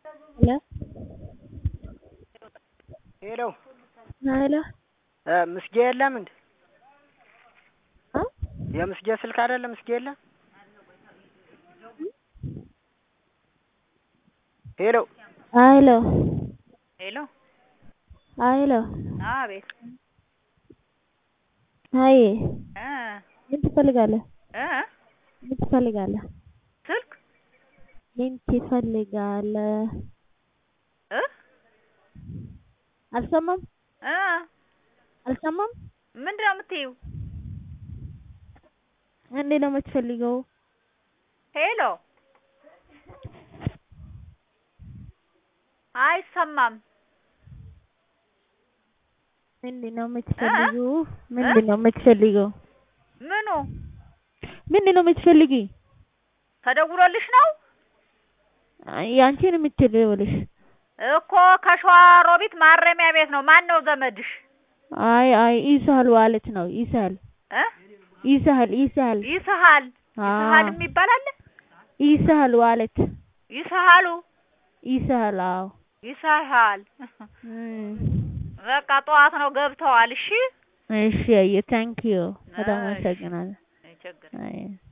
Hello? ሄሎ ሄሎ እ ምስጌ የለም እንዴ? እ የምስጌ ስልክ አይደለ? ምስጌ የለም? ሄሎ ሄሎ ሄሎ ሄሎ አቤት አይ እ ምን ትፈልጋለህ? እ ምን ትፈልጋለህ? ስልክ ምን ትፈልጋለህ? እ አልሰማም እ አልሰማም። ምንድን ነው የምትይው? እንዴት ነው የምትፈልገው? ሄሎ አይሰማም። ምንድን ነው የምትፈልጊው? ምንድን ነው የምትፈልጊው? ምኑ ምንድን ነው የምትፈልጊ? ተደውሎልሽ ነው ያንቺን የምትደውልሽ? እኮ ከሸዋ ሮቢት ማረሚያ ቤት ነው። ማን ነው ዘመድሽ? አይ አይ ይስሀል ማለት ነው። ይስሀል እ ይስሀል ይስሀል ይስሀል አዎ። ይስሀል የሚባል አለ? ይስሀል ማለት ይስሀሉ ይስሀል አዎ። ይስሀል እም በቃ ጠዋት ነው ገብተዋል። እሺ እሺ አየ ታንኪዩ በጣም እሺ። አመሰግናለሁ። አይቸግርም። አይ